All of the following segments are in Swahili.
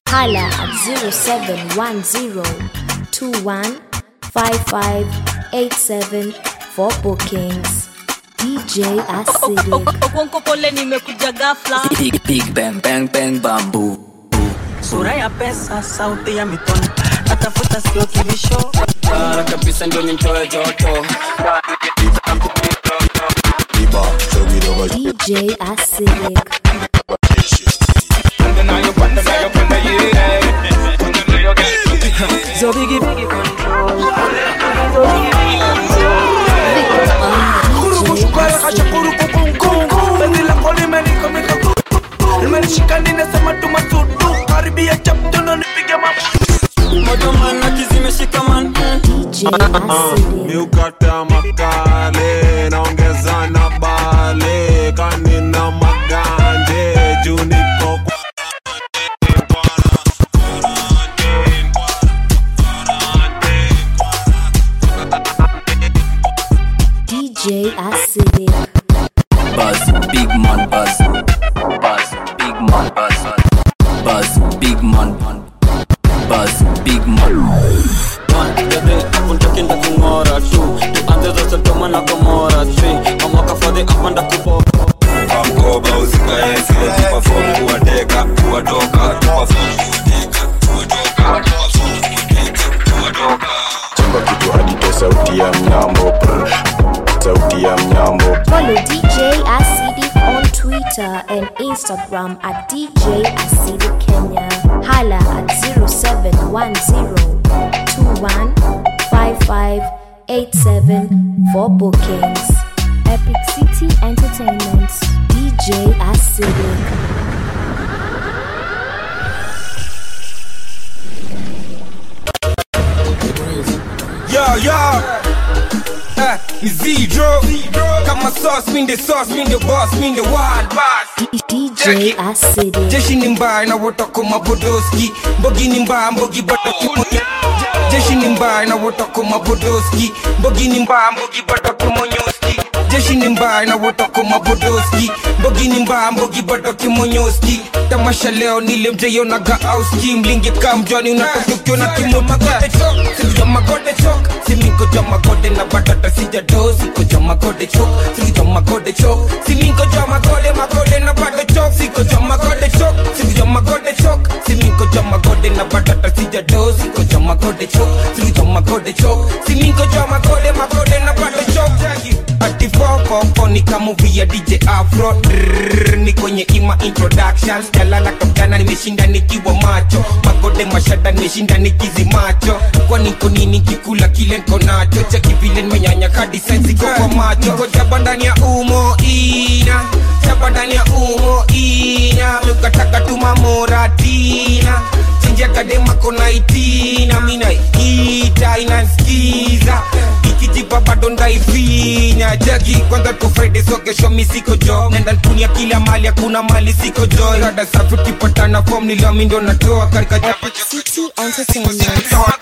Hala at 0710215587 for bookings. DJ Acidic. Okonko pole nimekuja ghafla. Big, big bang bang bang bamboo. sura ya pesa sauti ya mitono natafuta sio kibisho Bara kabisa ndio nimtoe joto. DJ Acidic. so bigi bigi control motomana kizimeshikaman DJ Acidic. miukata makale naongeza na bale kanina maganje juu niko kwa- DJ Acidic. Buzz, big man buzz. Buzz, big man buzz. Buzz, big man. Buzz, big man. untakinda kung'ora tu tuanze zote tomana komora tri amwaka fadhi apanda kupo mkoba usikae sile tupafomu kuwateka kuwatoka tupafomu chimba kitu hadite sauti ya mnyambo brr. sauti ya mnyambo Follow DJ Acidic on Twitter and Instagram at DJ Acidic Kenya. Hala at 0710215587 for bookings. Epic City Entertainment. DJ Acidic. Yo, yo. Eh, ni Zedro. Kama sauce, mean the sauce, mean the boss, mean the wild boss. DJ Acidic. jeshi ni mbaya na wotoko mabodoski mbogi ni mbaya mbogi bado kimonya jeshi ni mbaya na wotoko mabodoski mbogi ni mbaya mbogi bado kimonyoski jeshi ni mbaya na wotoko mabodoski mbogi ni mbaya mbogi bado kimonyoski tamasha leo nilemjeyonaga auski mlingi kamjwani unatotukiwa na kimomagode chok sikuja magode chok siminko ja magode na batata sijado siko ja magode chok sikuja magode chok siminko ja magode magode na bado chok siko ja magode chok sikuja magode chok siminko ja magode na batata sijado siko ja magode chok sikuja magode chok siminko ja magode magode na bado chok ati fofofo ni kama movie ya DJ Afro Drrrr, ni kwenye ima introductions jalala kapjana nimeshinda nikiwa macho magode mashada nimeshinda nikizimacho kwa niko nini kikula kile nko nacho cheki vile nimenyanya kadi sensi kwa kwa macho niko jaba ndani ya umo ina jaba ndani ya umo ina mukataka tumamoratina chinjia kadema kona itina mina ita inanskiza ikijipa bado ndaifinya jagi kwanza tu friday so kesho mi siko jo nenda ntunia kila mali hakuna mali siko jo rada safi ukipatana fom nilami ndo natoa karika chapa City Entertainment.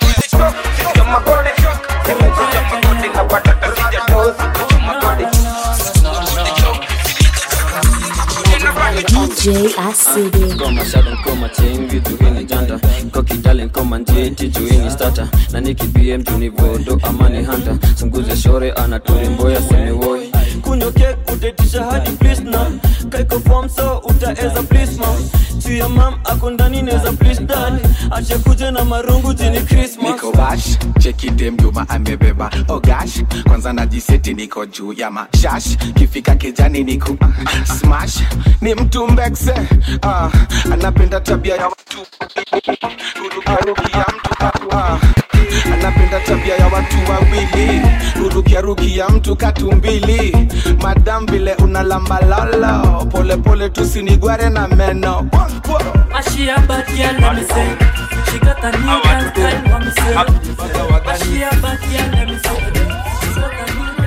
DJ Acidic. ngoma shada nkoma chain vitu hini janta kokidale nkoma njeti juini stata na nikibie mtu ni vodo amani hanta sunguze shore anatulimboya semiwoi kunywa kek utetisha hadi plisna kaiko fom so utaeza plisma chuya mam ako ndani neza plis dad ache kuje na marungu jini krismas niko bash cheki dem juma amebeba ogash kwanza najiseti niko juu ya mashash kifika kijani niku uh, smash ni mtu mbekse uh, anapenda tabia ya watu kurukiarukia mtu uh, anapenda tabia ya watu wawili kurukiarukia mtu katumbili madam vile unalambalalo polepole tusinigware na meno She a bad girl, let me say. She got a new dance style, let me say. She a bad girl, let me say. She got a new dance Hey,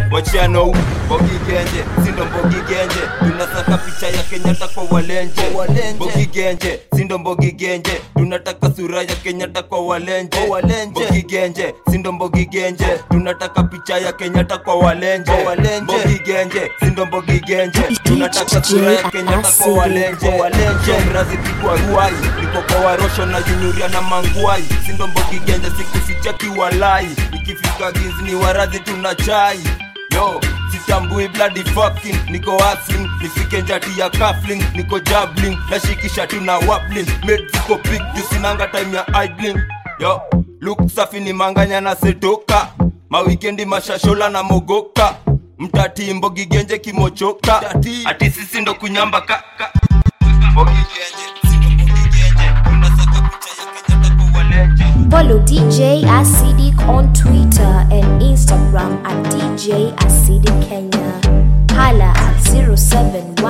wachiano mbogi genje sindo mbogi genje tunasaka picha ya kenyatta kwa walenje mbogi genje sindo mbogi genje tunataka sura ya kenyatta kwa walenje mbogi genje sindo mbogi genje tunataka picha ya kenyatta kwa walenje mbogi genje sindo mbogi genje tunataka sura ya kenyatta kwa walenje mrazi pigwa ruai niko kwa warosho na junyuria na mangwai sindo mbogi genje sikuficha kiwalai ikifika gizi ni waradhi tuna chai yo sitambui bloody fucking niko hustling nifike njati ya kafling niko jabling nashikisha tuna wapling made ziko big jusinanga time ya idling yo look safi ni manganya na setoka mawikendi mashashola na mogoka mtati mbogi genje kimochoka ati sisi ndo kunyamba ka, ka. Mbogi genje, sindo mbogi genje, tunasaka picha ya Kenyatta kwa walenje. Follow DJ Acidic on Twitter and Instagram at DJ Acidic Kenya. Hala at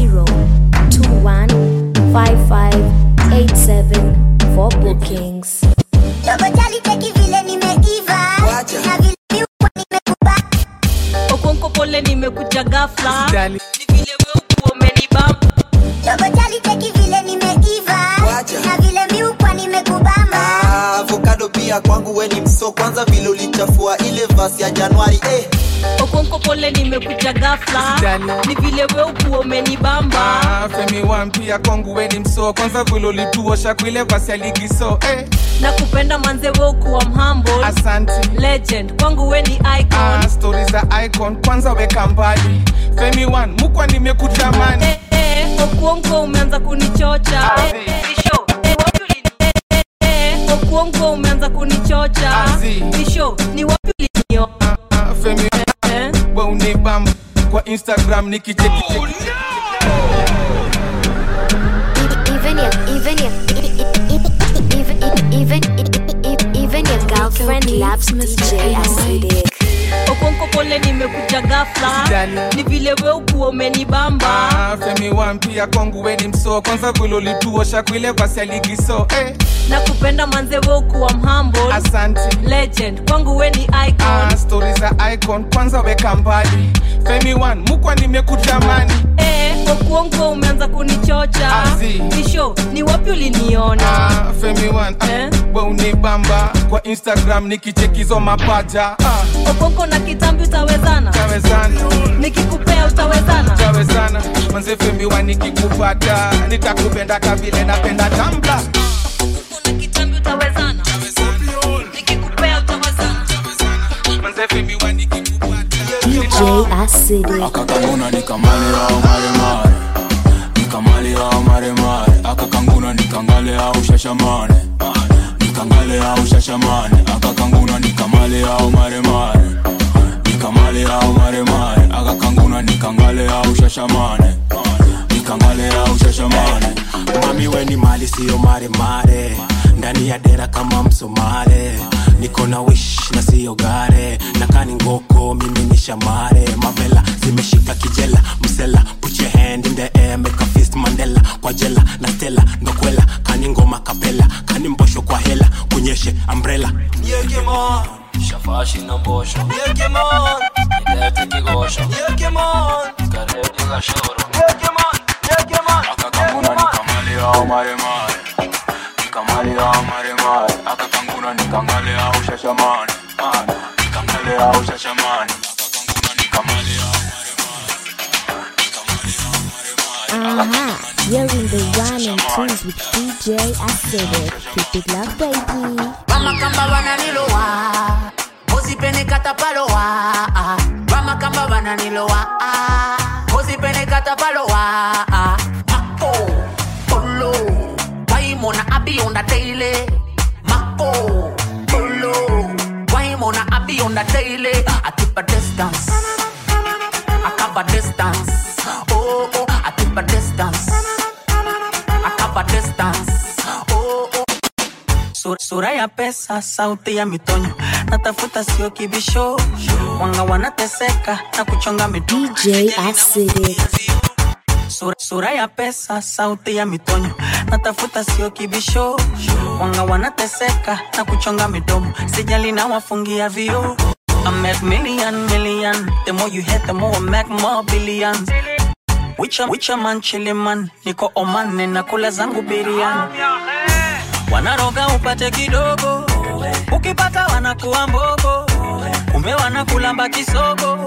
0710-215587 for bookings. okonko pole nimekuja gafla ni vile we ukuwa umenibamba avokado pia kwangu weni mso kwanza vile ulichafua ile vasi ya januari eh. okonko pole nimekuja gafla ni vile we ukuwa umenibamba Ah, femi wampia kwangu weni mso kwanza vile ulituosha kuile vasi ya ligiso eh. na kupenda manze we ukuwa mhambo asanti legend kwangu we ni icon ah, stori za icon kwanza weka mbali femi wan mukwa nimekutamani eh, eh, okuongo umeanza kunichocha eh, eh, Isho, eh, wapi ulini- eh, eh, eh, okuongo umeanza kunichocha Azi. isho ni wapi ulinio Ah, femi eh? we unibamba kwa instagram nikicheki Even your, even your, even, even, even, even your girlfriend loves DJ Acidic. okonko pole nimekuja gafla ni vile we ukuwa umenibamba Ah, femi wampia kwangu weni mso kwanza vile ulituosha kuile vasi ya ligiso eh. na kupenda manze we ukuwa mhambo asanti legend kwangu we ni icon ah, stori za icon kwanza weka mbali femi wan mukwa nimekutamani eh, okuongo umeanza kunichocha Azi. isho ni wapi uliniona ah, femi wan ah, Eh? we unibamba kwa instagram nikichekizo mapaja ah, okonko na kitambi utawezana tawezana nikikupea utawezana tawezana manze femi wan nikikupata nitakupenda kavile napenda tambla kuna kitambi utawezana nikikupea utawezana manze femi wan nikikupata DJ Acidic. akakanguna nikamale au maremare nikamale au maremare akakanguna nikangale au shashamane nikangale au shashamane akakanguna nikamale au maremare nikamale au maremare akakanguna nikangale au shashamane nikangale au shashamane mami weni mali siyo maremare ndani ya dera kama msomare niko na wish na siyo gare nakani ngoko mimi ni shamare mavela zimeshika kijela msela put your hand in the air make a fist mandela kwa jela na stela ndokwela kani ngoma kapela kani mbosho kwa hela kunyeshe umbrella Yekemon, shafashi na mbosho Yekemon, nilete kigosho Yekemon, karedi gashoro Yekemon, Yekemon, akakanguna nikamale au maremare nikamale au maremare akakanguna nikangale au shashamane nikangale au shashamane akakanguna nikamale au Uh-huh. You're in the one and twos with DJ Acidic. Keep it love, baby. vamakamba vananilowa usipenekata palowa vamakamba vananilowa usipenekata palowa mako polo waimona abionda teile mako polo waimona abionda teile I keep a distance I cover distance oh oh I keep a distance I cover distance oh oh Sura, sura ya pesa, sauti ya mitonyo, natafuta sio kibisho, wanga wanateseka na kuchonga mitungi. DJ Acidic. Sura, sura ya pesa, sauti ya mitonyo, natafuta sio kibisho, wanga wanateseka na kuchonga midomo, sijali na wafungia vio I make million, million. The more you hit, the more I make more billions. Wicha, wicha man, chili man. Niko Oman, ninakula zangu biriani. Wanaroga upate kidogo, ukipata wanakuwa mbogo. Kumbe wanakulamba kisogo.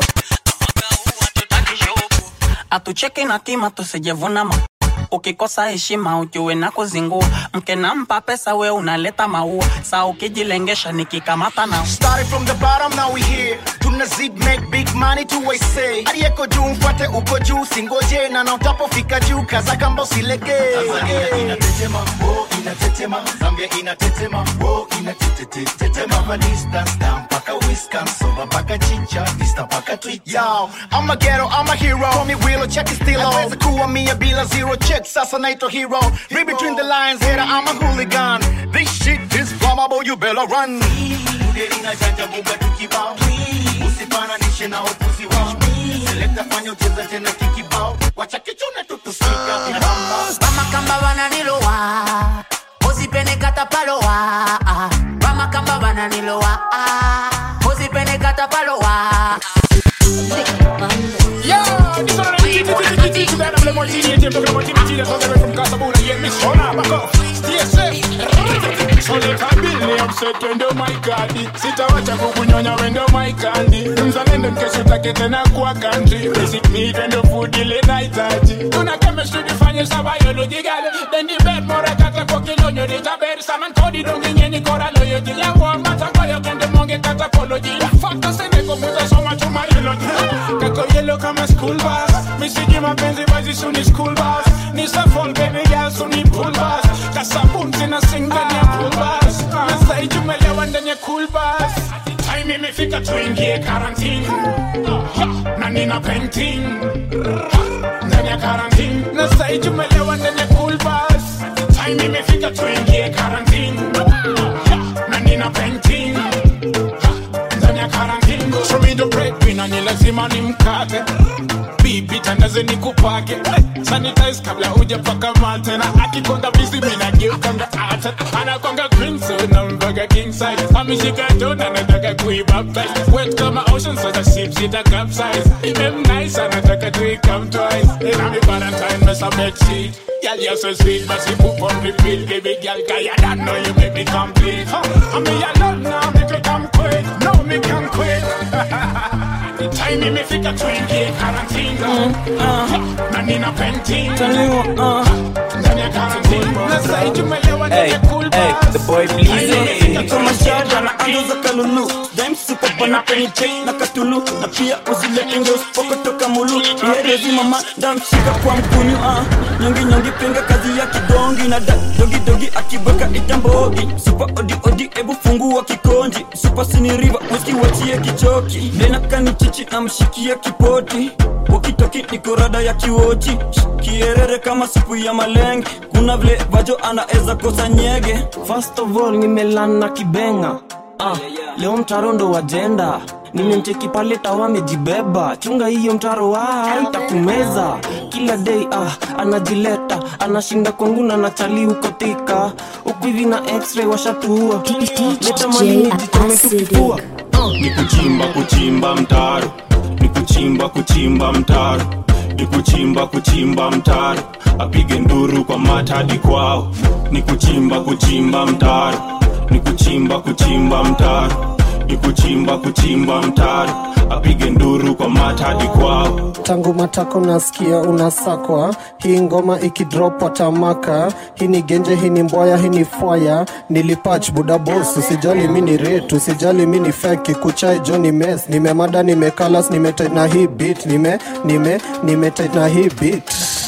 Atucheki na kima tusijevuna ma ukikosa heshima ujue na kuzingua mke nampa pesa we unaleta maua saa ukijilengesha nikikamata na Started from the bottom, now we here. Tunazid make big money to I say. Aliyeko juu mfuate uko juu, singoje na na utapofika juu, kaza kamba usilegee. Tanzania inatetema, oh inatetema, Zambia inatetema, oh inatetetetema, hapa distance down mpaka Wisconsin, mpaka chicha, vista mpaka Twitter. Yo, I'm a ghetto, I'm a hero. Call me Willow, check it still on. Naweza kuwa mia bila zero check, sasa naitwa hero. Read between the lines, hater, I'm a hooligan. This shit is flammable, you better run. Ugeri na janja buga tukibao, usifananishe na upuzi wao. Selekta fanya ucheza tena kikibao, wacha kichune tutusika vinaramba. Bamakamba bananilowa Ozipene katapalowa Bamakamba bananilowa Ozipene katapalowa Wendo my kadi sitawacha kukunyonya wendo my kandi mzalendo mkesho take tena kwa country basic need wendo food ile nahitaji tuna chemistry difanye sa biology gale then the bed more kata kwa kilonyo ni taber saman kodi dongi nyenyi kora loyo jila wa mata kwa yo kende monge kata apology fakta sene komuza soma tu biology kako yellow kama school bus misiji mapenzi bazi suni school bus ni sa fall baby girl suni pool bus kasabun sina sing ndani ya pool bus na sai tumelewa ndani ya cool bus time imefika tuingie quarantine na nina painting ndani ya quarantine na sai tumelewa ndani ya cool bus time imefika tuingie quarantine na nina painting ndani ya quarantine show me the breadwinner ni lazima nimkate bibi tandaze nikupake sanitize kabla hujapaka mate na akikonga bizi mina geukanga ata anakonga green so na mbaga king size ameshika dona nataka kuibaptize wet kama ocean sasa ship sita capsize imem nice anataka to come twice in a valentine mess a bed sheet Girl, you're so sweet, but you poop on repeat Baby girl, cause you don't know you make me complete huh? I mean, you love now, make you come quick No, me can quit The time imefika tuingie quarantine na nina painting ndani ya quarantine na sai tumelewa ndani ya cool kama shada na ando za kalulu daimsukopa na penye chain na katulu na pia uzilete nge usipokotoka mulu ierezi mama ndamshika kwa mkunyu ah. nyongi nyongi pinga kazi ya kidongi na da dogi dogi akibweka itambogi supa odi odi ebu fungua kikonji supa siniriva mwiski wachie kichoki denakani chichi na mshikia kipoti wakitoki nikorada ya kiwochi kierere kama supu ya malenge kuna vile vajo anaeza kosa nyege First of all nimelana kibenga ah, leo mtaro ndo wajenda nimemcheki pale tawa amejibeba chunga hiyo mtaro wa itakumeza kila day ah, anajileta anashinda kwangu na nachali ukotika huku hivi na x-ray washatuua leta malini jichome tukifua ni kuchimba kuchimba mtaro ni kuchimba kuchimba mtaro ni kuchimba kuchimba mtaro apige nduru kwa mata hadi kwao ni kuchimba kuchimba mtaro ni kuchimba kuchimba mtaro ni kuchimba kuchimba mtaro apige nduru kwa mata hadi kwao tangu matako nasikia unasakwa hii ngoma ikidrop watamaka hii ni genje hii ni mbwaya hii ni fwaya nilipach buda bos usijali mi ni ret usijali mi ni feki kuchai jo ni mes nimemada nimekalas nimetit na hii bit nime nime nimetit na hii bit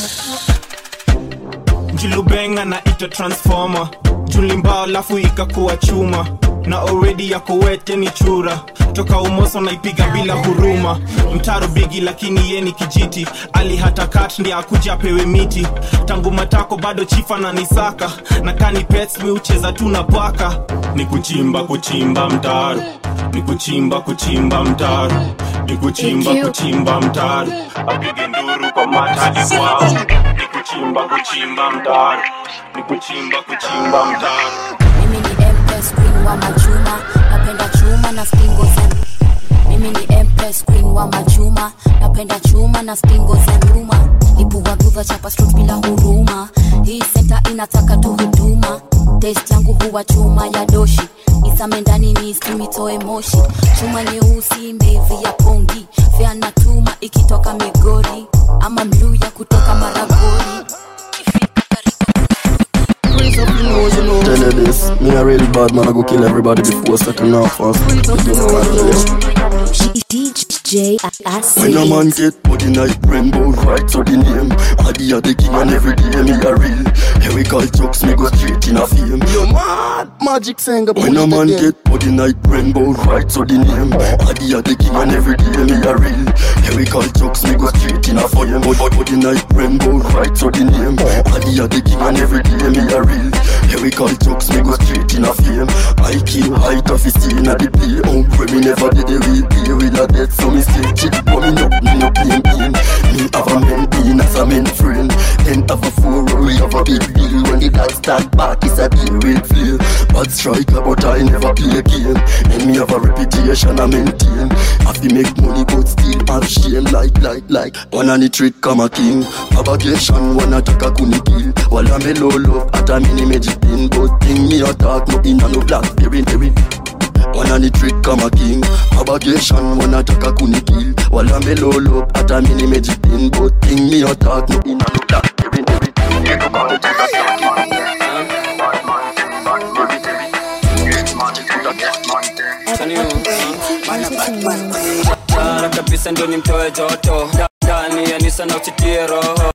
njilubenga na ita transformer julimbao alafu ikakuwa chuma na already yako wete ni chura toka umoso naipiga bila huruma mtaro bigi lakini ye ni kijiti ali hata kat ndi akuja apewe miti tangu matako bado chifa na nisaka na kani pets mi ucheza tu na paka ni kuchimba kuchimba mtaro ni kuchimba kuchimba mtaro ni kuchimba Thank you. kuchimba mtaro apige nduru kwa mata hadi kwao ni kuchimba kuchimba mtaro ni kuchimba kuchimba mtaro mimi ni empress queen wa machuma napenda chuma na spingo za mini empress queen wa machuma napenda chuma na stingo za nyuma ipuwaguva chapa strut bila huruma hii senta inataka tu huduma test yangu huwa chuma ya doshi isame ndani ni simitoe moshi chuma nyeusi mbevi ya pongi fyana tuma ikitoka migori ama mluya kutoka maragori Tell you this, me a real bad man, I go kill everybody before starting off fast. DJ When a man get body night rainbow right so the name Adi a the king and every day me a real Here we call jokes me go straight in a fame Yo mad magic singer When a man get body night rainbow right so the name Adi a the king and every day me a real Here we call jokes me go straight in a fame Body, body night rainbow right so the name Adi a the king and every day me a real Here we call jokes me go straight in a fame I kill high tough in a the play Oh when me never did a real play with a death so me stay chick but me no me no pain pain Me have a men being as a men friend Then have a four we have a big deal When the dad start back it's a deal with flair Bad striker but I never play a game And me have a reputation I maintain Have to make money but still have shame Like like like One on the trick come a king Propagation one attack a kuni kill While I'm a low love at a mini magic pin But thing me attack no in a no blackberry berry one on the trick come a king Propagation one attack a kuni kill While I'm a low up at a mini magic pin But thing me attack no in a no black Every every Get up on the take a shot Bara kabisa ndio nimtoe joto ndani ya nisa na usitie roho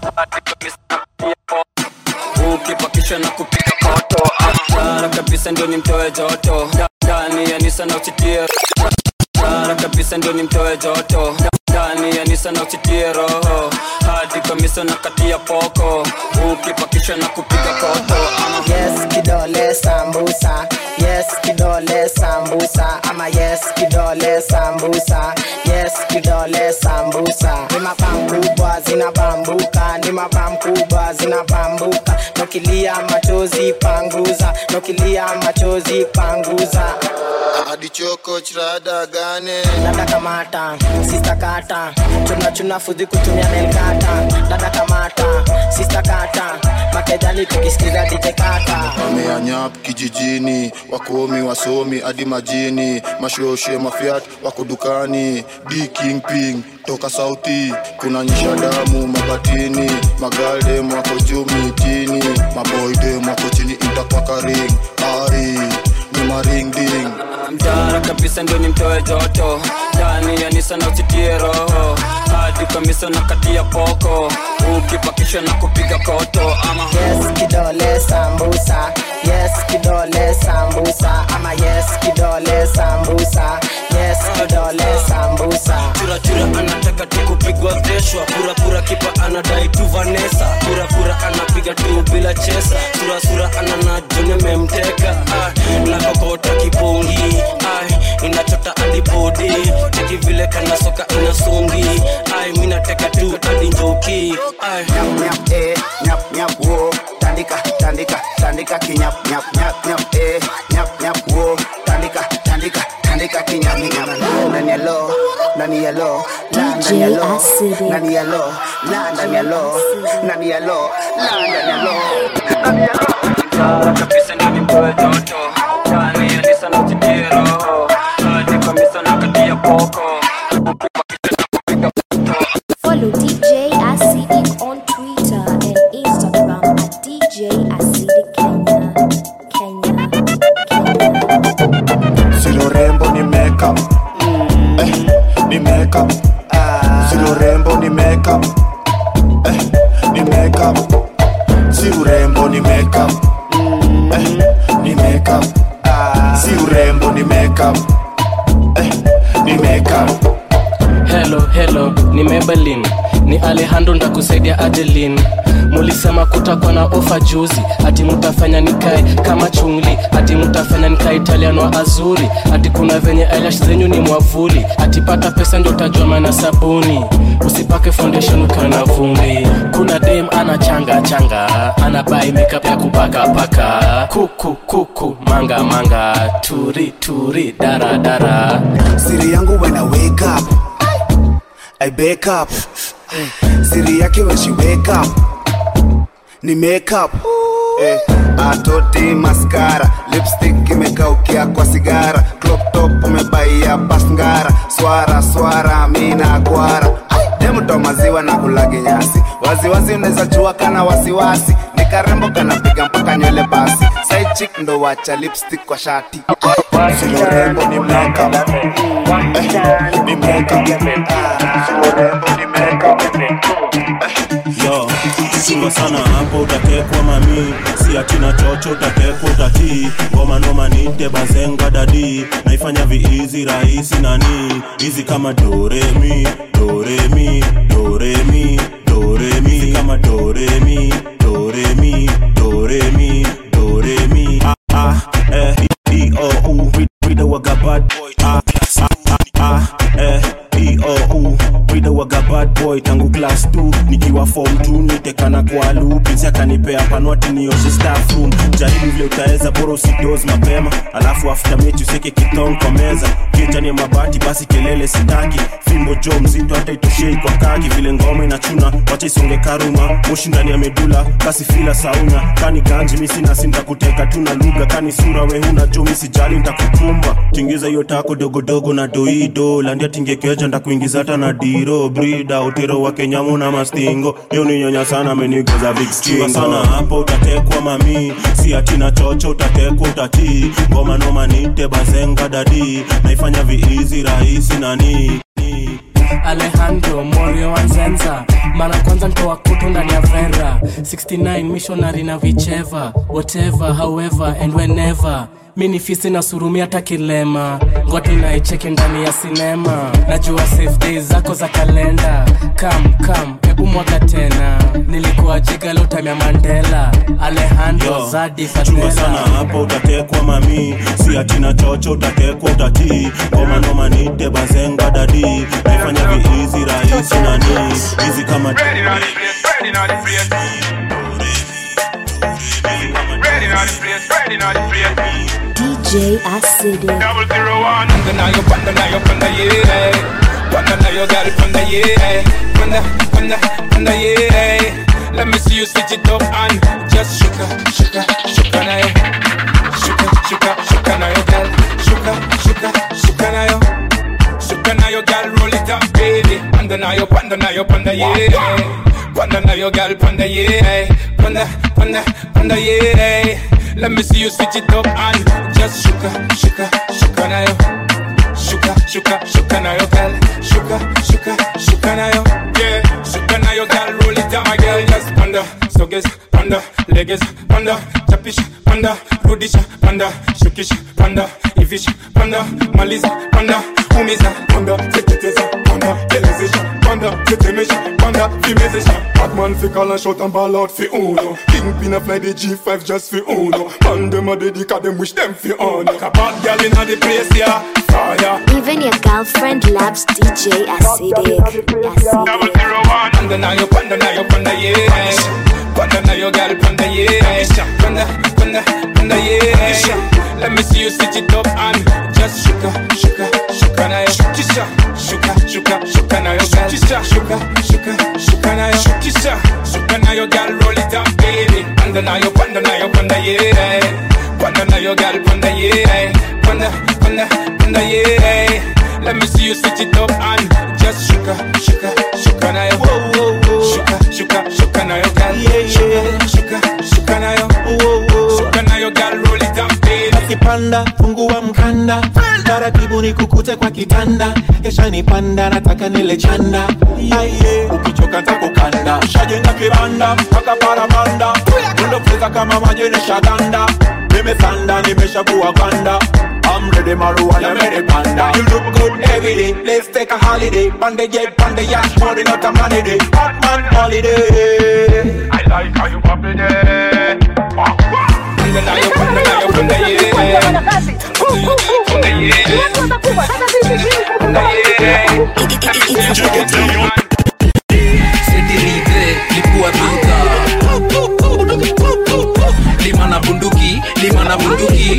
ukipakisha na kupiga koto Bara kabisa ndio nimtoe joto ndani ya nisa na usitie Bara kabisa ndio nimtoe joto ndani ya nisa na usitie roho hadi kamisa na katia poko ukipakisha na kupiga koto yes kidole sambusa yes kidole sambusa ama yes kidole sambusa yes kidole sambusa ni mapam kubwa zinabambuka ni mapam kubwa zinabambuka nokilia machozi panguza nokilia machozi panguza adichoko chirada gane dada kamata sista kata chuna chuna fudhi kutumia nelkata dada kamata sista kata makejani tukisikiza dije kata wameanyap kijijini wakomi wasomi hadi majini mashoshe mafiat wako dukani d king ping toka sauti kuna nyisha damu mabatini magaldem wako juu mitini maboydem wako chini intakwakaring ari ni maringding mtara kabisa ndio nimtoe joto ndani ya nisa na usitie roho hadi kamisa na katia poko ukipakisha na kupiga koto ama yes kidole sambusa yes kidole sambusa ama yes kidole sambusa yes kidole sambusa churachura anataka tu kupigwa veshwa purapura kipa anadai tu vanesa purapura anapiga tu bila chesa surasura ananajone memteka ah, nakokota kipungi ah, inachota adipodi cheki vile kana soka inasungi ai minateka tu hadi njoki ai nyap nyap eh nyap nyap wo tandika tandika tandika kinyap nyap nyap nyap eh nyap nyap wo tandika tandika tandika kinyap nyap ndani ya lo ndani ya lo la ndani ya lo ndani ya lo la ndani ya lo ndani ya lo la ndani ya lo ndani ya lo mtara kabisa ndio nimtoe joto ndani ya nisa na usitie roho hadi kamisa na katia poko Follow DJ Acidic on Twitter and Instagram at DJ Acidic Kenya. Kenya. Silo rembo ni makeup eh, ni makeup Silo rembo ni makeup eh, ni makeup Si urembo ni makeup eh, ni makeup Si urembo ni makeup eh, ni makeup helo helo ni mebelin ni alejandro ndakusaidia ajelin mulisema kutakuwa na ofa juzi ati mutafanya nikae kama chungli ati mutafanya nikae italiano wa azuri ati kuna venye eyelash zenyu ni mwavuli ati pata pesa ndio utajua maana sabuni usipake foundation ukiwa na vumbi kuna dem ana changa changa ana bai makeup ya kupaka paka kuku kuku manga manga turi turi dara dara siri yangu when I wake up I wake up siri yake when she wake up ni make up eh, atoti maskara lipstick imekaukia kwa sigara crop top umebaia pasngara swara swara mina gwara demto maziwa na kulagi nyasi waziwazi unaweza jua kana wasiwasi ni karembo kanapiga mpaka nywele basi side chick ndo wacha lipstick kwa shati Sio rembo ni makeup eh, ni makeup Sio rembo ni makeup yo chunga sana hapo utatekwa mami si atina chocho utatekwa utatii ngoma noma nite bazenga dadi naifanya viizi rahisi nani hizi kama doremi doremi doremi doremi hizi kama doremi doremi doremi doremi ah, ah, eh, e, o, u, Rida waga bad boy ah, ah, ah, ah, eh, e, o, u, Rida waga bad boy tangu class 2 nikiwa form 2 nitekana kwa lupinsi akanipea panwati nioshe staff room jaribu vile utaweza bora usidoz mapema alafu after mechi useke kitong kwa meza kichani ya mabati basi kelele sitaki fimbo jo mzito hata itoshei kwa kaki vile ngoma inachuna wacha isonge karuma moshi ndani ya medula kasi fila sauna kani ganji misi nasi ntakuteka tu na lugha kani sura we huna jo misijali ntakukumba tingiza hiyo tako dogodogo na doido landia tingekeja ndakuingiza hata na diro brida utero wa kenyamu na mastingo yo ni nyonya sana amenigoza vikstingo sana hapo utatekwa mami si atina chocho utatekwa utatii ngoma noma nite bazenga dadi naifanya viizi rahisi nani alejandro morio wanzenza mara kwanza ntoa kutu ndani ya vera 69 missionary na vicheva whatever however and whenever mi ni fisi na surumi hata kilema ngoti naicheki ndani ya sinema najua safe days zako za kalenda kam kam hebu mwaga tena nilikuwa jiga lo time ya mandela alejandro Yo, zadi chunga sana fatela hapo utatekwa mami si atina chocho utatekwa utatii ngoma noma nite bazenga dadi naifanya viizi rahisi nani hizi kama DJ Acidic. Double zero one. Panda na yo, panda na yo, panda yeah. Panda na yo, got it, panda yeah. Panda, panda, panda yeah. Let me see you switch it up and just shuka, shuka, shuka na yo. Shuka, shuka, shuka na yo, girl. Shuka, shuka, shuka na yo. Shuka na yo, girl, roll it up, baby. Panda na yo, panda na yo, panda yeah. Panda na yo, girl, panda yeah. Panda, panda, panda yeah. Let me see you switch it up and just shuka, shuka, shuka na yo. Shuka, shuka, shuka na yo, girl. Shuka, shuka, shuka na yo. Yeah, shuka na yo, girl. Roll it down, my girl. Just panda, soges, panda, leges, panda, chapish, panda, rudish, panda, shukish, panda, ivish, panda, maliza, panda, umiza, panda, teketeza, panda, telezesha, panda, tetemesha, panda, fimezesha. Batman fi call and shout and ball out fi uno. Kingpin a fly the G5 just fi uno. Man dem a dedica them wish them fi on. Like a bad girl inna the place, yeah. Fire. Even your girlfriend loves DJ Acidic. Acidic. Panda na yo, panda na yo, panda yeah. Panda na yo, girl, panda yeah. Panda, panda, panda yeah. Let me see you switch it up and just shuka, shuka, shuka na yo. Shukisha, shuka, shuka, shuka na yo, girl. Shukisha, shuka, shuka, shuka na yo. Shukisha, shuka na yo, girl, roll it up, baby. Panda na yo, panda na yo, panda yeah. Panda na yo, girl, panda yeah. Panda, panda, panda yeah. Let me see you switch it up and just shuka, shuka, shuka na yo. Shuka, shuka, shuka na yo, girl. Shuka, shuka, shuka na yo. Shuka na yo, girl, roll it up, baby. akipanda fungua mkanda taratibu ni kukute kwa kitanda kesha nipanda nataka nile chanda Aye, ukichoka ntakukanda shajenga kibanda mpaka paramanda undopeza kama majenesha ganda nimesanda nimeshabua ganda I'm ready, Marua, I'm ready, panda. You look good every day. Let's take a holiday. Panda jet, panda yacht, money not a money day. Batman holiday. I like how you pop it there. Panda na yo, panda na yo, panda yeah. Panda yeah. Panda yeah. sedirive lipua duka lima na bunduki lima na bunduki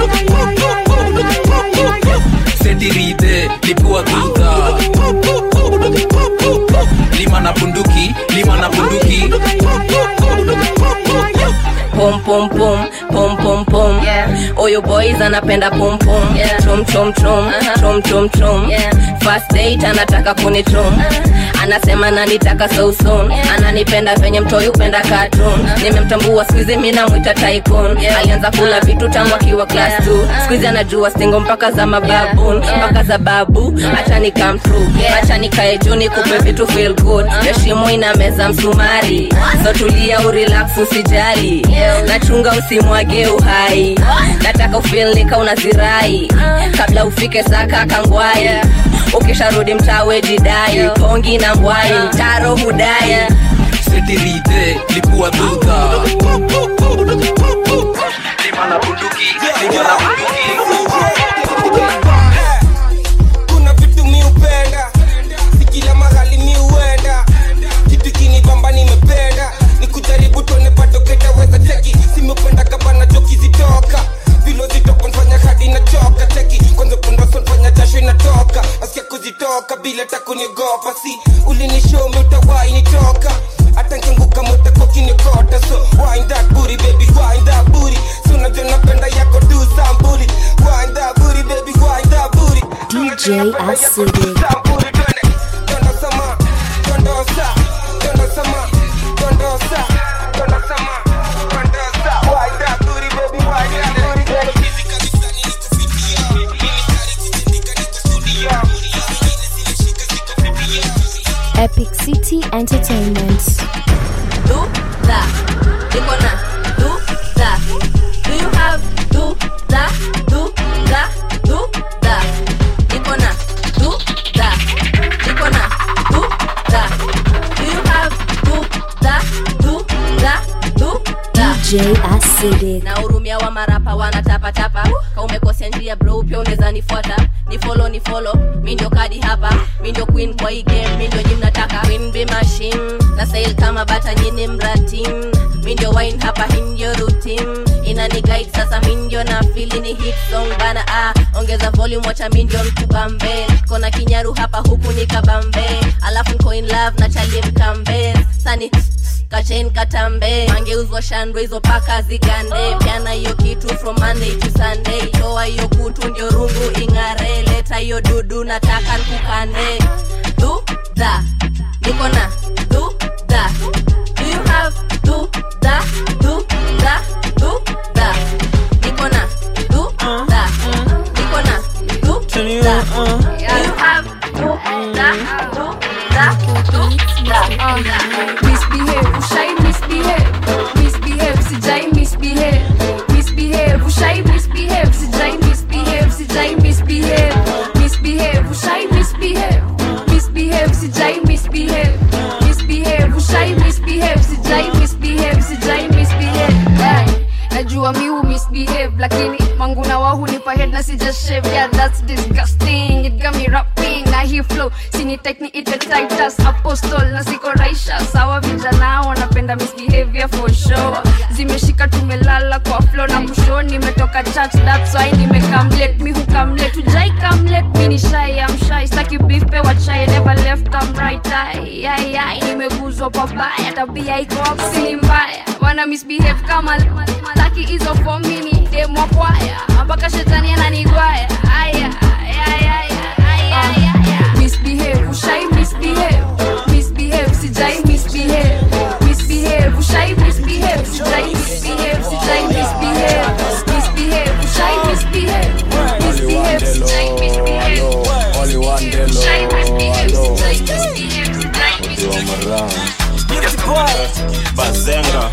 setirite lipua tuta lima na bunduki lima na bunduki pom pom pom pom pom pom oyo boys anapenda pom pom chom chom chom chom chom chom first date anataka kunichom anasema nanitaka so soon ananipenda venye mtoi upenda cartoon nimemtambua skuizi mi namwita tycoon alianza kula vitu tangu akiwa class 2 skuizi anajua stingo mpaka za mababun mpaka za babu acha ni come through acha nikae juu nikupe vitu feel good heshimo ina meza msumari so tulia urelax usijali nachunga usimwage uhai nataka ufilnika unazirai kabla ufike saka kangwai ukisharudi mtawe jidai kongi na mbwai mtaro hudai setirite lipua tuta lima na bunduki lima na kuna vitu mi upenda si kila mahali mi uenda kitu kinibamba nimependa ni kujaribu tuone bado ketaweza cheki simependa kabana joki zitoka vilo zitoka nfanya hadi nachoka cheki kwanza pundaso nfanya jasho inatoka asikia kuzitoka bila takuniogopa si ulinishomi utawai nitoka hata nkianguka mutakokinikota so wind that booty baby wind that booty so unajua napenda yako tu sambuli wind that booty baby wind that booty DJ Acidic. Epic City Entertainment. do that niko na do that do you have do that do that do that niko na do that niko na do that do you have do that do that do that DJ Acidic. na hurumia wa marapa wanatapatapa ka umekosea njia bro pia unaweza nifuata ni follow ni follow mi ndio kadi hapa mi ndio queen kwa hii game mi ndio nyi mnataka queen be machine na sail kama bata nyini mratim mi ndio wine hapa hii ndio routine inani guide sasa mi ndio na fili ni hit song bana ah ongeza volume wacha mi ndio mkubambe kona kinyaru hapa huku ni kabambe alafu nko in love na chalie mkambe sani kachen katambe mangeuzwa shandwe hizo paka zigande pyana hiyo kitu from monday to sunday toa hiyo kutu ndio rungu ing'are leta hiyo dudu nataka nkukane du da niko na du da do you have du da du da du da niko na du da niko na du da do you have du da du da du da misbehave ushai misbehave misbehave sijai misbehave misbehave ushai misbehave sijai misbehave sijai misbehave misbehave ushai misbehave misbehave sijai misbehave misbehave ushai misbehave sijai misbehave sijai misbehave Hey, najua mi hu misbehave lakini manguna wa hunipa head na sijashave yeah that's disgusting it got me rapping na hii flow sini tekni ite titus apostle na siko raisha sawa vijana wanapenda misbehavior for sure zimeshika tumelala kwa flow na kusho nimetoka church that's why nimekamlet mi hukamlet ujai kamlet mi ni shy am shy staki beef pe wachai never left am right eye ai ai nimeguzwa pabaya tabia iko apsili mbaya wana misbehave kama laki hizo fomini demo kwaya mpaka shetani ananigwaya aya aya aya aya aya misbehave ushai misbehave misbehave sijai misbehave misbehave ushai misbehave sijai misbehave sijai misbehave misbehave ushai misbehave misbehave sijai misbehave Only one day, ushai misbehave Lord. sijai misbehave sijai You are around. bazenga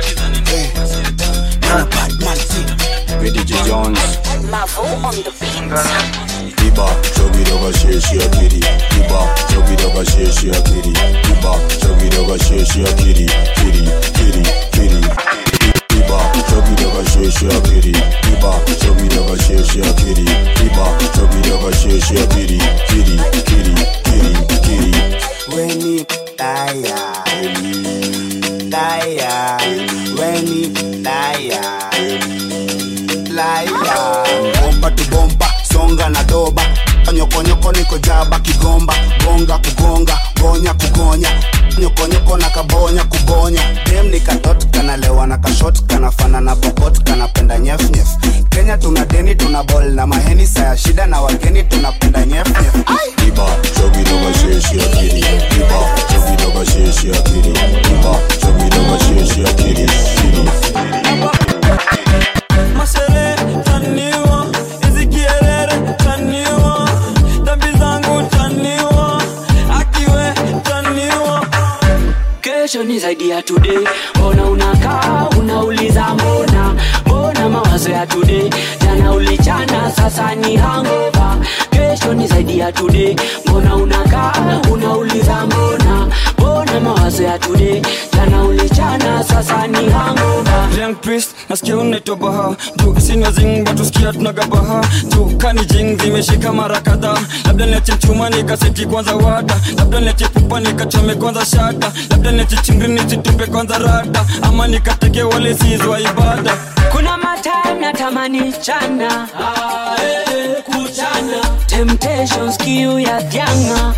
VDJ Jones. Mavo on the beat. Iba, chogi doga sheshi akiri. Iba, chogi doga sheshi akiri. Iba, chogi doga sheshi akiri. Kiri, kiri, kiri. Iba, chogi doga sheshi akiri. Iba, chogi doga sheshi akiri. Iba, chogi doga sheshi akiri. Kiri, kiri, kiri, kiri. Weni taya Taya Weni taya laila bomba tu bomba songa na doba nyokonyoko niko jaba kigomba gonga kugonga gonya kugonya nyokonyoko na kabonya kubonya dem ni katot kanalewa na kashot kanafana na pokot kanapenda nyefnyef kenya tuna deni tuna bol na maheni saya shida na wageni tunapenda nyefnyef Iba, chogi doga sheshi akiri. Iba, chogi doga sheshi akiri. Iba, chogi doga sheshi akiri. Kiri. mashere taniwa hizi kierere taniwa dhambi zangu taniwa akiwe taniwa kesho ni zaidi ya today mbona unakaa unauliza mbona mbona mawazo ya today jana ulichana sasa ni hangova kesho ni zaidi ya today mbona unakaa unauliza mbona mbona mawazo ya today jana ulichana sasa ni hangova Young priest nasikia unaitwa baha juu sinywa zing batusikia tunagabaha juu kani jing zimeshika mara kadhaa labda niache chuma nikaseti kwanza wada labda niache pupa nikachome kwanza shada labda niache chingri nisitupe kwanza rada ama nikateke wale sizwa ibada kuna matime natamani chana kuchana temptations kiu ya janga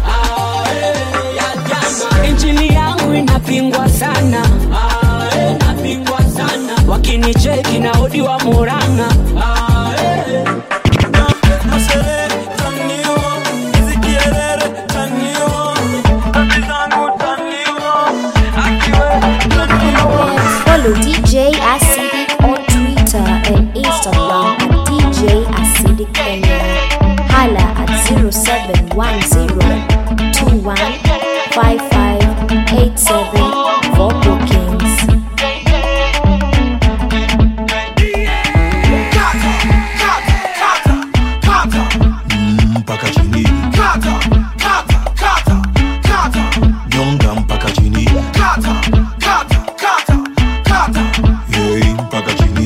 injili yangu inapingwa sana inapingwa sana wakinicheki na odi wa muranga mashere taniwa hizi kierere taniwa dhambi zangu taniwa akiwe Follow DJ Acidic on Twitter and Instagram at DJ Acidic Kenya. Hala at 0710215587 for bookings. mpaka chini nyonga mpaka chini Yei, mpaka chini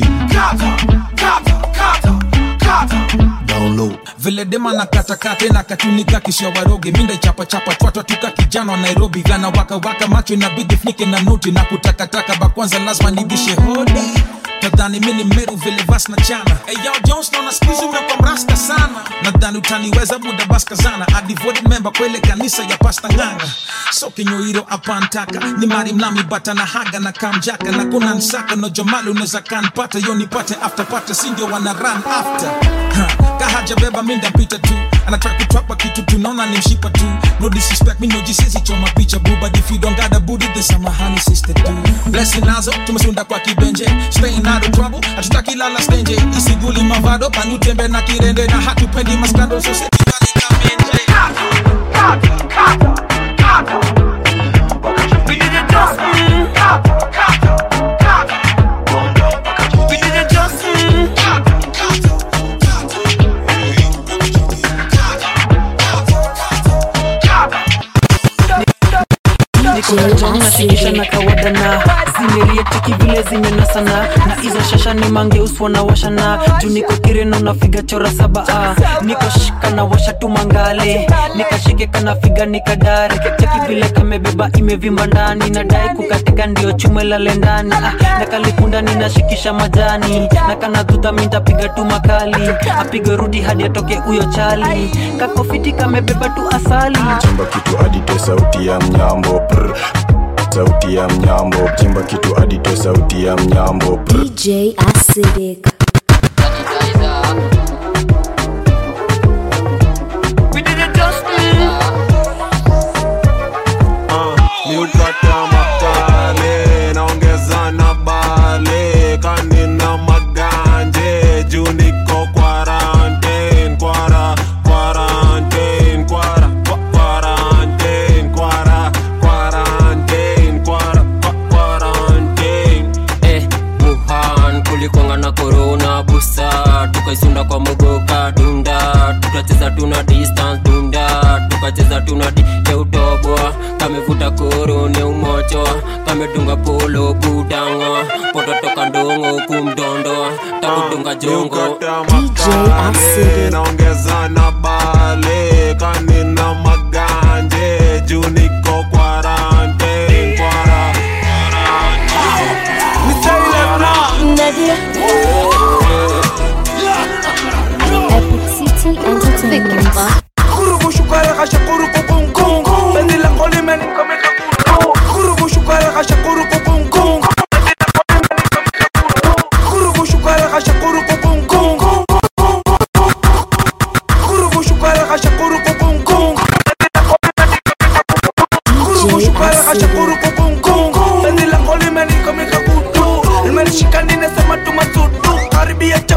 download vile dema na katakate na katunika kisha waroge minda chapa chapa twatwa tuka kijana wa nairobi gana waka waka macho inabidi funike na noti na kutakataka bakwanza lazima nibishe hodi tadhani mini meru vile vas na chana hey, yo, Jones naona skuizi umekuwa mrasta sana nadhani utaniweza muda baskazana a devoted member kwele kanisa ya pasta nganga so kinyoiro apantaka ni mari mnami bata na haga na kamjaka na kuna nsaka no jomali unaweza kanpata yo nipate after pata sindio wana run after ha, kahaja beba minda mpita tu anataka kutwapa kitu tunaona ni mshipa tu no disrespect me no jisezi choma picha boo but if you don't got a booty then samahani sister tu blessing nazo tumesunda kwa kibenje staying out of trouble hatutaki lala stenje isiguli mavado panutembe na kirende na hatupendi maskando so nashikisha na kawada na zimerietiki vile zimenasana na hizo shasha ni mangeuswa na washana juu niko kireno nafiga chora saba ah. niko shika na washa tu mangale nikashike kana figa nikadare cheki vile kamebeba imevimba ndani nadai kukatika ndio chume lale ndani ah. na kalipunda ninashikisha majani na kana dhudha mintapiga tu makali apige rudi hadi atoke huyo chali kakofiti kamebeba tu asali chimba kitu adite sauti ya mnyambo prr. sauti ya mnyambo chimba kitu adite sauti ya mnyambo prr. DJ Acidic. miukata makale naongeza na bale kanina maganje juu niko quarantine kwara quarantine kwara kwa- quarantine kwara quarantine kwara kwa- quarantine eh, Wuhan kulikwanga na corona busa tukaisunda kwa mogoka dunda tukacheza tuna distance dunda tukacheza tuna di ya utobwa kamevuta koro ne umocho kamedunga polo budanga pototoka ndongo kumdondo takudunga jongo makale naongeza na bale kanina maganje juu niko quarantine kwara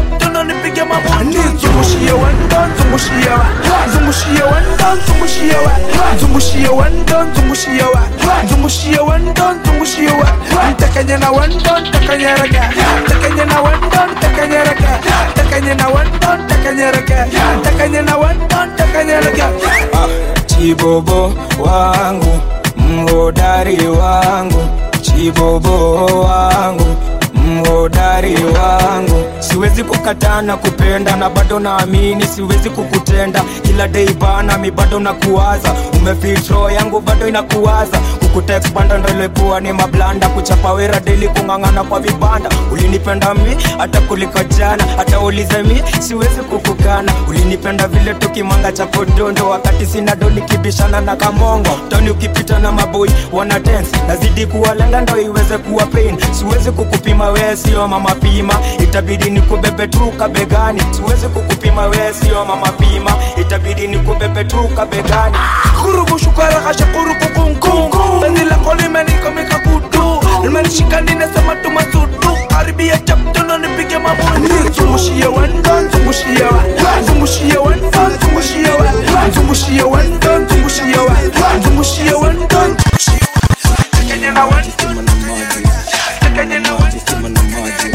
chaptono nipige mabuti zungushie wendo zungushie wa zungushie wendo zungushie wa zungushie wendo zungushie wa zungushie wendo zungushie wa ntakanye na wendo ntakanyereke ntakanye na wendo ntakanyereke ntakanye na wendo ntakanyereke ntakanye na wendo ntakanyereke chibobo wangu mhodari wangu chibobo wangu mhodari wangu siwezi kukataa na kupenda na bado naamini siwezi kukutenda kila dei bana mi bado nakuwaza umefitro yangu bado inakuwaza kukutekspanda ndolepua ni mablanda kuchapa wera deli kung'ang'ana kwa vibanda ulinipenda mi hata kuliko jana hata ulize mi siwezi kukukana ulinipenda vile tukimanga cha podondo wakati sina do nikibishana na kamongo toni ukipita na maboi wana dance nazidi kuwalenga ndo iweze kuwa pain siwezi kukupima wee sio mama pima itabidi nikubebe tu kabegani siwezi kukupima wee sio mama pima itabidi nikubebe tu kabegani kurubushukwarakasha kurukukunkungu penzi lako limenikomika kutu limenishika ninasema tumasutu karibia chaptono nipige mabuti zungushie wendo zungushie wa zungushie wendo zungushie wa zungushie wendo zungushie wa zungushie wendo Takanye na wendo Takanye na wendo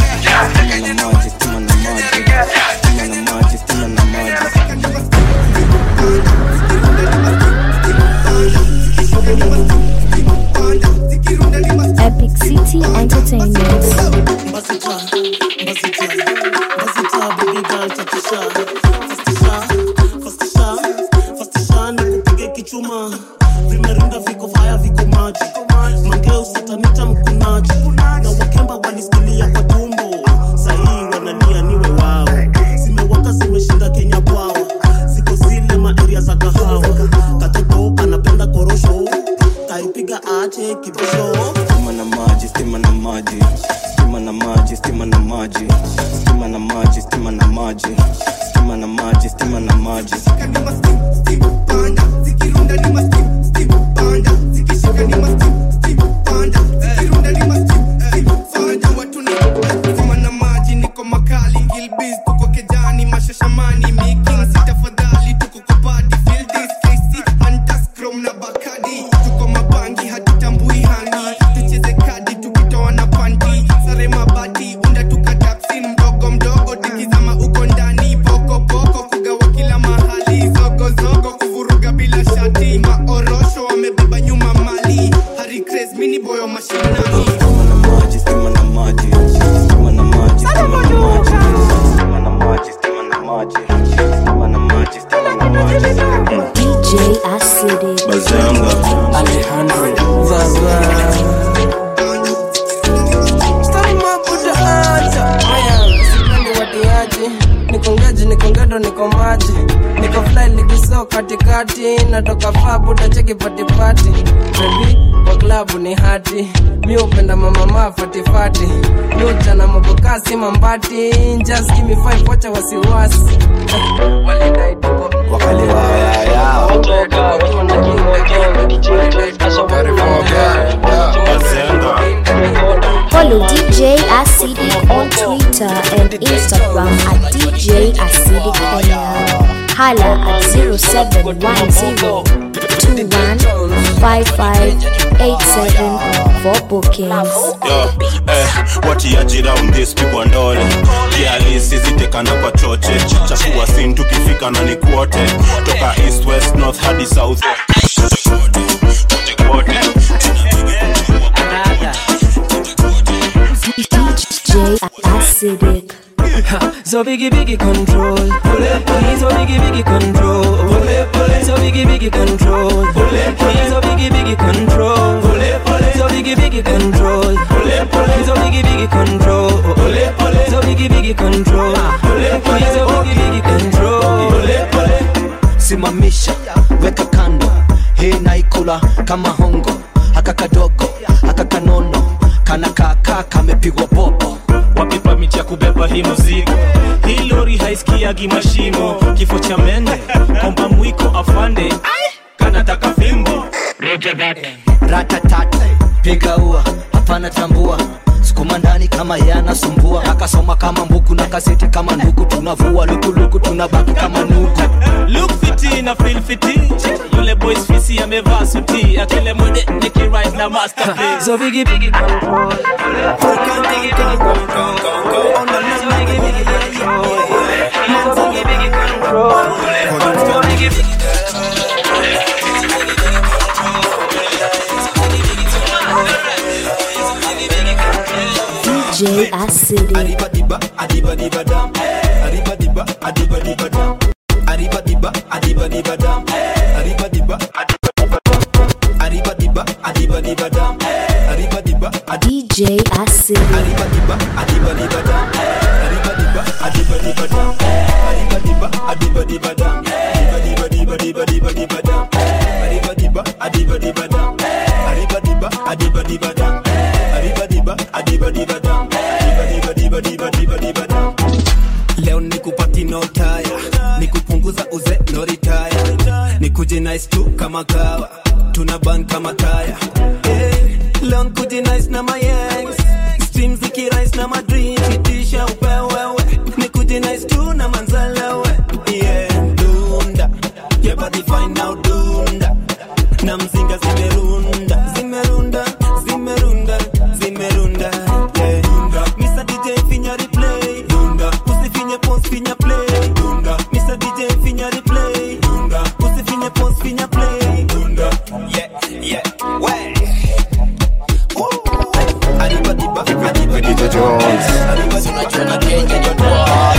Epic City Entertainment. kichuma vimerinda viko faya viko maji mangeo satanita mkunaji na wakemba walisikilia kwa tumbo sahii wanalia niwe wao zimewaka zimeshinda kenya bwawa ziko zile maeria za kahawa katoto anapenda korosho kaipiga ache kibosho stima na maji stima na maji stima na maji stima na maji stima na maji stima na maji stima na maji stima na maji na maji niko makali gilbis tuko kejani mashashamani making si tafadhali tuko kupati feel this kc hunters chrome na bakadi tuko mabangi hatutambui hani tucheze kadi tukitoa na panti sare mabati unda tukatapsin mdogo mdogo tikizama uko ndani poko poko kugawa kila mahali zogo zogo kuvuruga bila shati maorosho wamebeba nyuma mali hari craze mini boyo mashinani stima na maji stima na maji stima na maji stima na maji stima na maji stima na maji stima na maji stima na maji DJ Acidic. Bazanga Alejandro watiaji nikongeji nikongendo niko maji niko fly ligiso katikati natoka faa buda cheki patipati bebi kwa klabu ni hati mi upenda mamama fatifati mi uchana mabokasi mambati just give me five wacha wasiwasi walidai tuko Follow DJ Acidic on Twitter and Instagram at DJ Acidic Kenya. Hala at 0710-215587 for bookings. Yo, eh, watiaji round this pigwa ndole kialisizitekana kwa choche chafua sin tukifika na ni kuote toka east west north hadi south DJ Acidic. So biggie biggie control He's so biggie biggie control So biggie biggie control He's so biggie biggie control So biggie biggie control He's so biggie biggie control So biggie biggie control He's so biggie biggie control simamisha weka kando hii naikula kama hongo haka kadogo haka kanono kana kaka kamepigwa popo wapi pamiti ya kubeba hii mzigo hii lori haisikiagi mashimo kifo cha mende komba mwiko afande kanataka fimbo ratatat piga ua hapana tambua chuma ndani kama ye anasumbua akasoma kama mbuku na kaseti kama nduku tunavua lukuluku tunabaki kama nuku look fiti na feel fiti yule boys fisi amevaa suti akile mwende nikirise na masterpiece so bigi bigi control DJ Acid. Arriba diba, adiba diba dam. Arriba diba, adiba diba dam. Arriba diba, adiba diba dam. Arriba diba, adiba diba dam. Arriba diba, adiba diba dam. Arriba diba, DJ Acid. Arriba diba, adiba diba dam. Arriba diba, adiba diba dam. Arriba diba, adiba diba dam. Diba diba diba diba diba diba dam. Arriba diba, adiba diba dam. Arriba diba, adiba diba dam. Arriba diba, adiba diba dam. Diba diba diba diba diba diba dam. Leo nikupati no taya, nikupunguza uze no retire, nikuje nice tu kama kawa, tuna ban kama taya. Hey, leo nikuje nice na my yangs, streams zikirise na madream, itisha upewewe, nikuje nice tu na manzalewe. Yeah, dunda, yeah body fine now dunda, na mzinga zimerunda, zimerunda, zimerunda, zimerunda. Yeah, dunda, Mr. DJ finya replay, dunda, usifinye pause finya play, dunda, Mr. DJ finya replay, dunda, usifinye pause finya play, dunda. Yeah, yeah, way. Adiba diba, adiba diba Jones. Tunachana Kenya joto.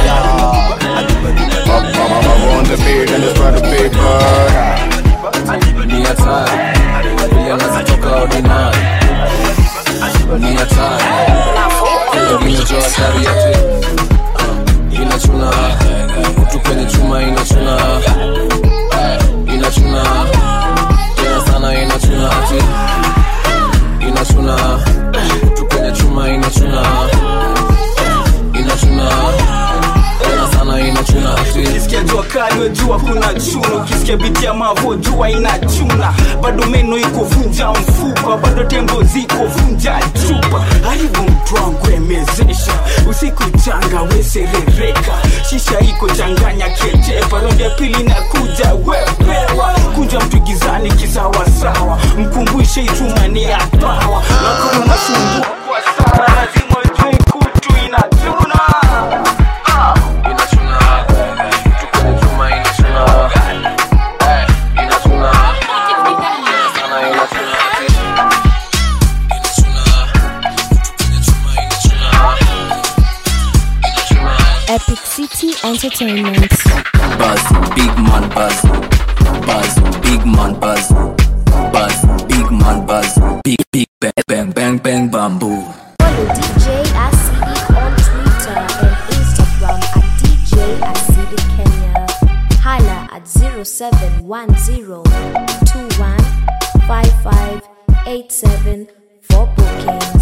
I'm on the beat and it's by the paper. ni hatari vile anazitoka ordinary ni hatari inajua hatari yake Uh, inachuna kutu kwenye chuma inachuna Uh, inachuna tena sana inachuna ati inachuna kutu kwenye chuma inachuna inachuna tena sana inachuna ati ukisikia jua kali wejua kuna chuna ukisikia biti ya mavo jua inachuna bado meno iko vunja mfupa bado tembo ziko vunja chupa haribu mtu wangu emezesha usiku changa weserereka shisha iko changanya kejepa rondi ya pili na kuja wepewa kunja mtu gizani kisawasawa mkumbushe itumani ya pawa nakona nasumbua kwa sana lazima ujue kutu inachuna ah. Epic City Entertainment. Buzz, big man buzz. Buzz, big man buzz. Buzz, big man buzz. Big, big bang, bang, bang, bang, bamboo. Follow DJ Acid on Twitter and Instagram at DJ Acid Kenya. Hala at 0710-215587 for bookings.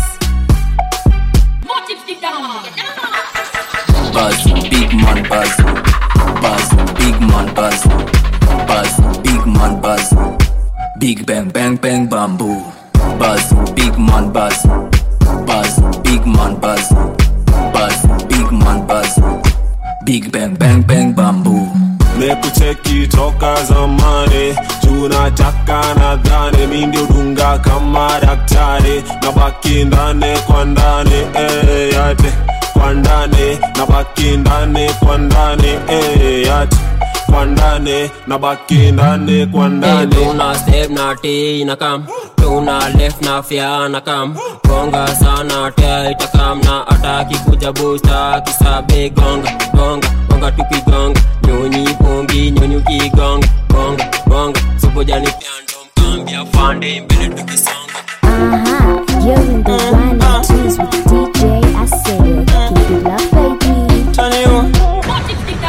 Buzz, big man buzz. Buzz, big man buzz. Buzz, big man buzz. Big bang, bang, bang, bamboo. Buzz, big man buzz. Buzz, big man buzz. Buzz, big man buzz. Big bang, bang, bang, bamboo. mekucheki toka zamani tunataka nadhani mi ndio dunga kama daktari na baki ndani kwa ndani eh, yate kwa ndani na baki ndani kwa ndani eh, yate kwa ndani na baki ndani kwa ndani tuna step na t na kam tuna left na fya na kam gonga sana tea itakam na ataki kuja busta kisabe gonga gonga gonga tukigonga nyonyi pongi nyonyi ukigonga gonga gonga sobojani pyando mkambia fande mbele tukisonga Uh-huh. You're in the one and twos with DJ Acid. Keep it up, baby. Turn you.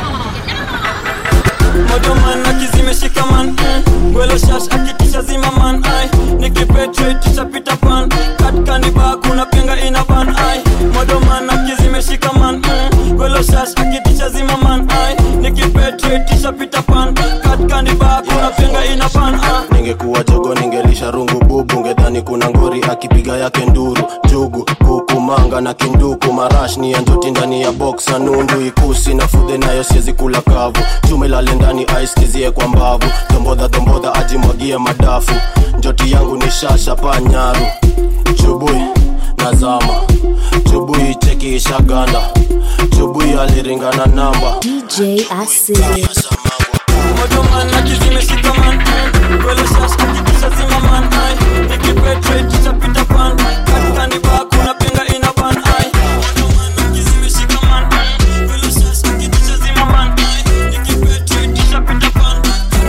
modoman akizimeshika man gwelo shash akitisha zima man ai nikipetritisha pita pan katkaniba kuna penga ina ban ai modoman akizimeshika man gwelo shash akitisha zima man ai nikipetritisha pita pan katkaniba kuna penga ina ban ai ningekuwa jogo ningelisha rungu bubu ngedhani joni kuna ngori akipiga yake nduru jugu kuku manga na kinduku marash ni ya njoti ndani ya box na nundu ikusi na fudhe nayo siezi kula kavu chuma ilale ndani aiskizie kwa mbavu tombodha tombodha ajimwagie madafu njoti yangu ni shasha pa nyaru chubui nazama chubui cheki ishaganda chubui aliringana namba DJ Asili. motoman akizimeshika man kwele shas akikisha zima man ai nikipetre tutapita pan katikani bako na penga ina ban ai motoman akizimeshika man kwele shas akikisha zima man ai nikipetre tutapita pan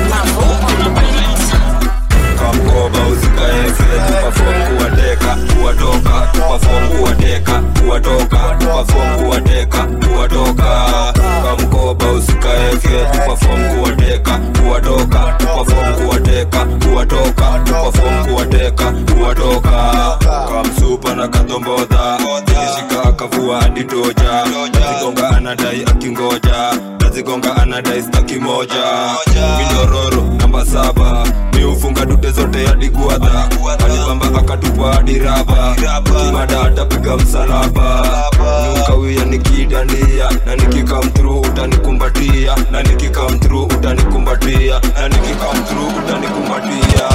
kamkoba usikaeke tupafom kuwateka kuwatoka tupafom kuwateka kuwatoka tupafom kuwateka kuwatoka kamkoba usikaeke tupafom kuwateka kuwatoka tupafom kuwateka kuwatoka tupafom kuwateka kuwatoka kamsupa na kadombodha ilishika akavua hadi toja nazigonga anadai akingoja nazigonga anadai staki moja mindororo namba saba miufunga dute zote hadi guadha alibamba akatupa hadi raba kimada atapiga msalaba nukawia nikidania na nikikamtru utanikumbatia na nikikamtru utanikumbatia na nikikamtru utanikumbatia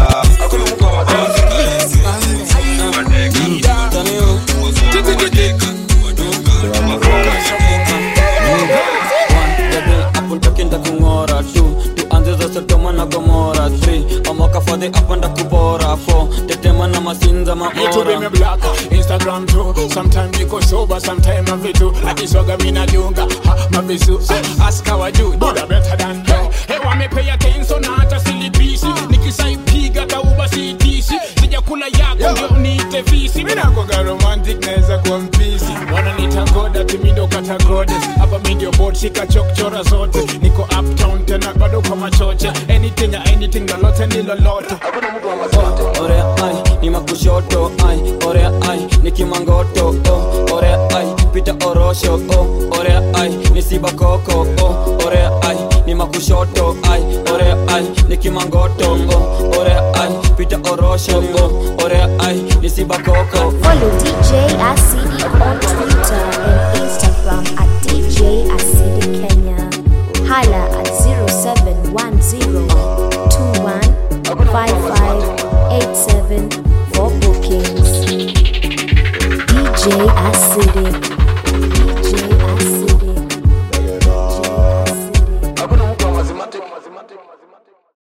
apuntakinda kung'ora tu tuanze za sodoma na gomora 3 amoka fadhi apanda kubora 4 tetema na masinza YouTube me maora black, Instagram too. Sometimes niko sober, sometimes I'm vitu. Akisoga mina dunga, ha, mavisu. Ask how I do, do the better than her. Hey, wame pay attention na hata silipisi. Nikisaipiga tauba sitisi. Sijakula yako ndio niite visi. Mina koga romantic naweza kuwa mpisi. Wananiita god ati mi ndo kata goddess. Hapa mi ndio board shika chokchora zote. Niko uptown tena bado kwa machoche. Anything ya anything lolote ni lolote. orea ai ni makushoto ai orea ai ni kimangoto oh, orea ai pita orosho oh, orea ai ni sibakoko oh, orea ai ni makushoto ai orea ai ni kimangoto oh, orea ai pita orosho oh, orea ai ni sibakoko Follow DJ Asili on Twitter and Instagram at